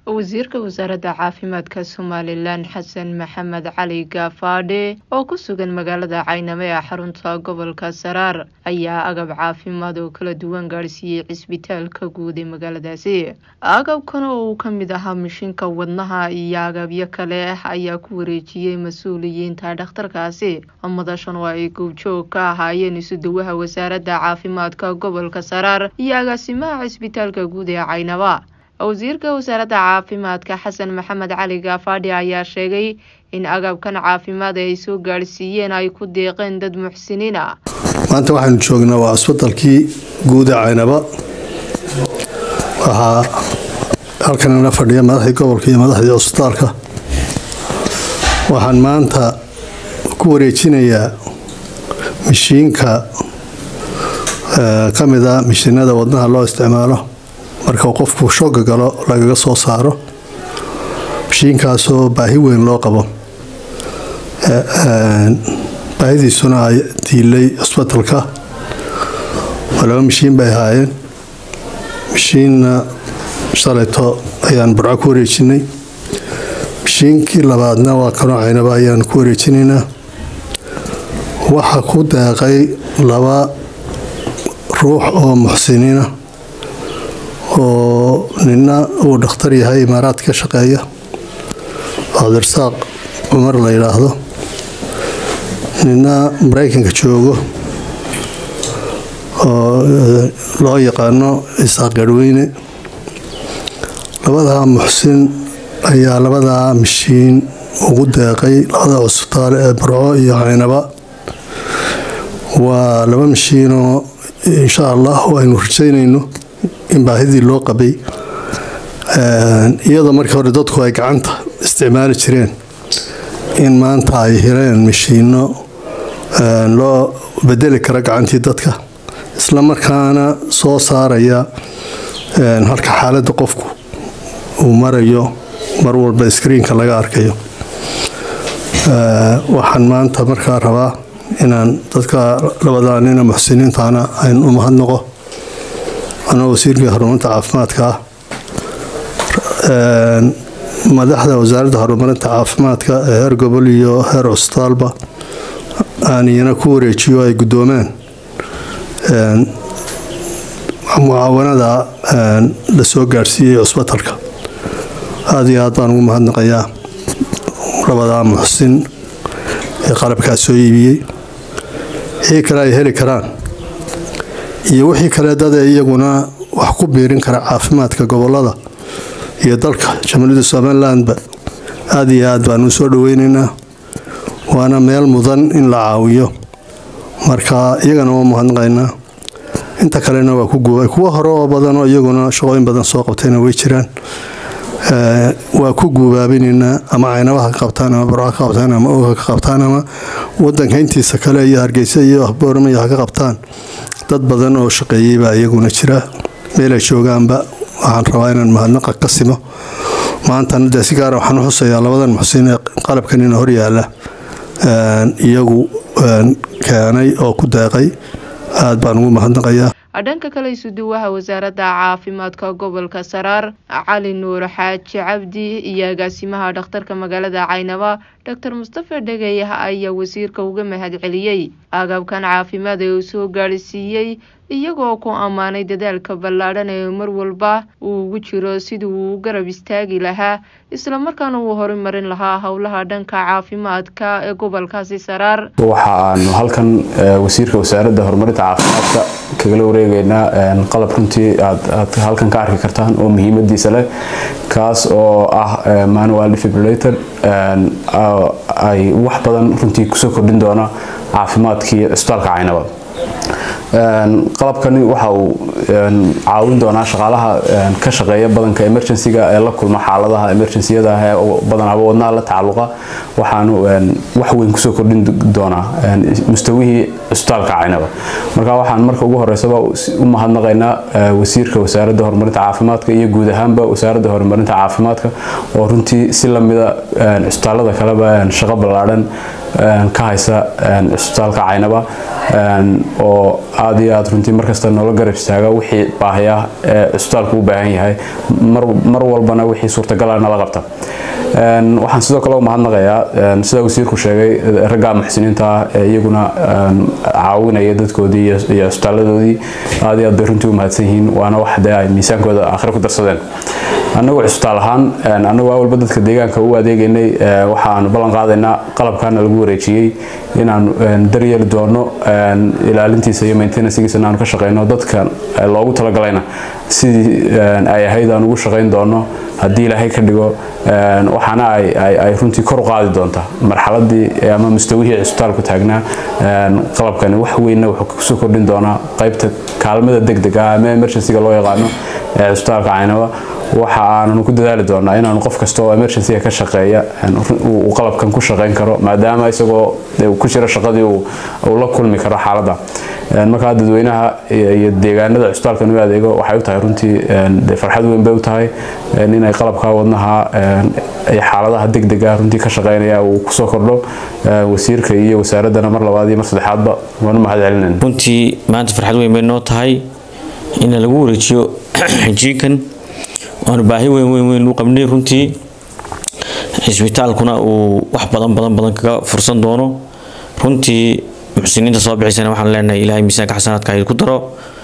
wasiirka wasaaradda caafimaadka somalilan xasan maxamed cali gaafaadhe oo ku sugan magaalada cayname ee xarunta gobolka saraar ayaa agab caafimaad oo kala duwan gaadhsiiyey cisbitaalka guud ee magaaladaasi agabkan oo uu ka mid ahaa mishinka wadnaha iyo agabyo kale ayaa ku wareejiyey mas-uuliyiinta dhakhtarkaasi madashan oo ay goobjoog ka ahaayeen isuduwaha wasaaradda caafimaadka gobolka saraar iyo agaasimaha cisbitaalka guud ee caynaba wasiirka wasaaradda caafimaadka xasan maxamed cali gaafaadhi ayaa sheegay in agabkan caafimaad ay soo gaadhsiiyeen ay ku deeqeen dad muxsiniin ah maanta waxaanu joognaa waa asbatalkii guud ee caynaba waxaa halkanala fadhiya madaxdii gobolka iyo madaxdii cusbitaalka waxaan maanta ku wareejinayaa mishiinka ka mid a mishiinada wadnaha loo isticmaalo marka qofku shooga galo lagaga soo saaro mashiinkaasoo baahi weyn loo qabo baahidiisuna ay diilay cusbatalka waa laba mashiin bay ahaayeen mashiinna shalayto ayaan burco ku wareejinay mashiinkii labaadna waa kanoo caynaba ayaan ku wareejinaynaa waxaa ku deeqay laba ruux oo muxsiniina oo nina uu dhakhtar yahay imaaraad ka shaqeeya cabdirasaaq cumar la yidhaahdo nina maraykanka joogo oo loo yaqaano isaaq garhweyne labadaa muxsin ayaa labadaa mashiin ugu deeqay labada cusbitaal ee burco iyo caynaba waa laba mashiinoo insha allah aynu rajaynayno in baahidii loo qabay iyadoo markii hore dadku ay gacanta isticmaali jireen in maanta ay heleen mashiino loo bedeli kara gacantii dadka isla markaana soo saaraya halka xaaladda qofku uu marayo mar walba iskriinka laga arkayo waxaan maanta markaa rabaa inaan dadka labadaa nina muxsiniintaana ayn u mahadnaqo anoo wasiirkii horumarinta caafimaadka ah madaxda wasaaradda horumarinta caafimaadka ee heer gobol iyo heer cusbitaalba aan iyana ku wareejiyo ay guddoomaan mucaawanada la soo gaadhsiiyey cusbitalka aada iyo aad baan ugu mahadnaqayaa labadaa muxsin ee qalabkaas soo iibiyey wixii kale ay heli karaan iyo wixii kale dada iyaguna wax ku biirin kara caafimaadka gobolada iyo dalka jamhuuriyadda somalilandba aada iyo aad baan u soo dhaweynaynaa waana meel mudan in la caawiyo marka iyagana waa mahadnaqaynaa inta kalena waa ku guubay kuwo hore oo badan oo iyaguna shaqooyin badan soo qabtayna way jiraan waa ku guubaabinaynaa ama caynabaha ka qabtaan ama barca ka qabtaan ama oga ka qabtaan ama wadanka intiisa kale iyo hargeysa iyo boormaya ha ka qabtaan dad badan oo shaqeeyey baa iyaguna jira meelay joogaanba waxaan rabaa inaan mahadnaqa ka simo maantana dee si gaara waxaan u xusayaa labadan muxsiin ee qalabkanina hor yaala iyagu keenay oo ku deeqay aad baan ugu mahadnaqayaa dhanka kale isuduwaha wasaaradda caafimaadka gobolka saraar cali nuur xaaji cabdi iyo agaasimaha dhakhtarka magaalada caynaba doctor mustafa dhegeyah ayaa wasiirka uga mahad celiyey agabkan caafimaad ee uu soo gaadhsiiyey iyagoo ku ammaanay dadaalka ballaadhan ee mar walba uu ugu jiro sidii uu u garab istaagi lahaa islamarkaana uu horumarin lahaa howlaha dhanka caafimaadka ee gobolkaasi saraar waxa aanu halkan wasiirka wasaaradda horumarinta caafimaadka kagala wareegeynaa qalab runtii aad halkan ka arki kartaan oo muhiimadiisa leh kaas oo ah manual defibrillator ay wax badan runtii kusoo kordhin doona caafimaadkii cusbitaalka caynaba qalabkani waxa uu caawin doonaa shaqaalaha ka shaqeeya badanka emergencyga ee la kulma xaaladaha emergenciyada ah ee badanaba wadnaha la tacalluqa waxaanu wax weyn kusoo kordhin doonaa mustawihii cusbitaalka caynaba marka waxaan marka ugu horeysaba u mahadnaqaynaa wasiirka wasaaradda horumarinta caafimaadka iyo guud ahaanba wasaaradda horumarinta caafimaadka oo runtii si lamida cusbitaalada kaleba shaqo ballaadhan ka haysa cisbitaalka caynaba oo aad iyo aad runtii markasta noola garab istaaga wixii baahaya ee cisbitaalku u baahan yahay mar walbana wixii suurtagala nala qabta waxaan sidoo kale u mahadnaqayaa sida wasiirku sheegay ragga muxsiniinta ah ee iyaguna caawinaya dadkoodii iyo cisbitaaladoodii aad iyo aad bay runtii u mahadsan yihiin waana wax dee ay miisaankooda aakhire ku darsadeen annagu cisbitaal ahaan annagu awalba dadka deegaanka u adeegaynay waxaanu ballan qaadaynaa qalabkaana lagu wareejiyey inaanu daryeeli doono ilaalintiisa iyo maintenancegiisa inaanu ka shaqeyno dadka loogu talagalayna sidii ay ahayd aan ugu shaqeyn doono haddii ilaahay ka dhigo waxaana ay runtii kor u qaadi doonta marxaladii ama mustawihii cisbitaalku taagnaa qalabkani wax weynna wuxuu kusoo kordhin doonaa qaybta kaalmada degdega ah ama emergencyga loo yaqaano ee cisbitaalka caynaba waxa aananu ku dadaali doonaa inaanu qof kasta oo emergencyga ka shaqeeya uu qalabkan ku shaqeyn karo maadaama isagoo ku jira shaqadii uu la kulmi karo xaaladda markaa dadweynaha iyo deegaanada cisbitaalkan u adeego waxay u tahay runtii farxad weyn bay u tahay inay qalabka wadnaha xaaladaha degdega runtii ka shaqeynaya uu kusoo kordho wasiirka iyo wasaaraddana mar labaad iyo mar saddexaadba waanu mahad celinayna runtii maanta farxad weyn bay noo tahay in lagu wareejiyo jiinkan waanu baahi weyn weyn weyn u qabnay runtii cisbitaalkuna uu wax badan badan badan kaga fursan doono runtii muxsiniinta soo bixisana waxaan leenahay ilaahay miisaanka xasanaadka ay ku daro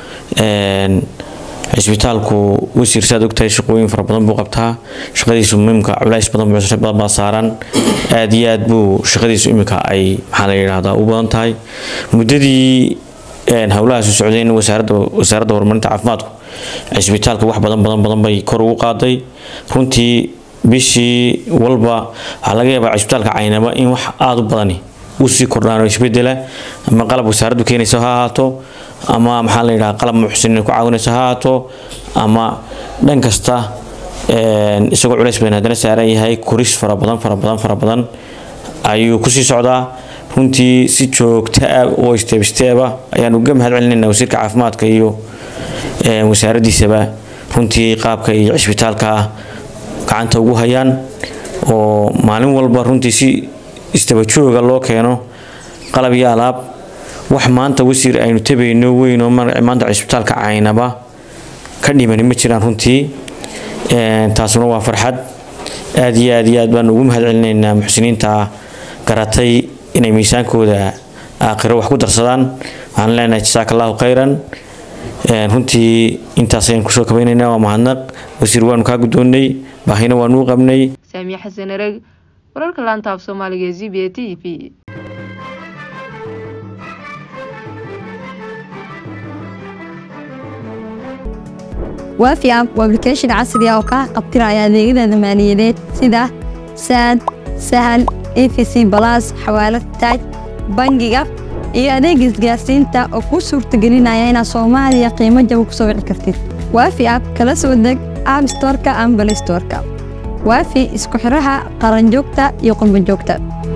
cisbitaalku wasiir saad ogtahay shaqooyin fara badan buu qabtaa shaqadiisu muhiimka culays badan badan baa saaran aad iyo aad buu shaqadiisu imika ay maxaa la yidhaahdaa u badan tahay muddadii howlahaas u socdeen wasaaradda wasaaradda horumarinta caafimaadku cisbitaalka wax badan badan badan bay kor ugu qaaday runtii bishii walba waxaa laga yaabaa cisbitaalka caynaba in wax aada u badani uu sii kordhaan isbedela ama qalab wasaaraddu keenaysa ha ahaato ama maxaa la yidhaha qalab muxsiniin ku caawinaysa ha ahaato ama dhan kasta isagoo culays badan haddana saaran yahay koris fara badan fara badan fara badan ayuu kusii socdaa runtii si joogta ah oo isteeb isteeba ayaan uga mahad celinaynaa wasiirka caafimaadka iyo wasaaraddiisaba runtii qaabka iyo cisbitaalka gacanta ugu hayaan oo maalin walba runtii si istabajooga loo keeno qalab iyo alaab wax maanta wasiir aynu tabayno weyn oo maanta cisbitaalka caynaba ka dhimani ma jiraan runtii taasuna waa farxad aad iyo aad iyo aad baan ugu mahad celinaynaa muxsiniinta garatay inay miisaankooda aakhiro wax ku darsadaan waxaan leenahay jasaaka allahu khayran runtii intaas ayaan kusoo kabaynaynaa waa mahadnaq wasiir waanu kaa guddoonnay baahina waanu u qabnay saamiye xasan ereg wararka laanta af soomaaliga ee z b a t v waafi app waa application casri ah oo kaa qabtiraya adeegyada maaliyadeed sida saad sahal efc balas xawaalad taaj bangiga iyo adeega isgaarsiinta oo kuu suurtagelinaya inaad soomaaliya qiimo jaba ku soo wici kartid waafi app kala soo deg app storeka ama balay storeka waafi isku xiraha qaranjoogta iyo qurbanjoogta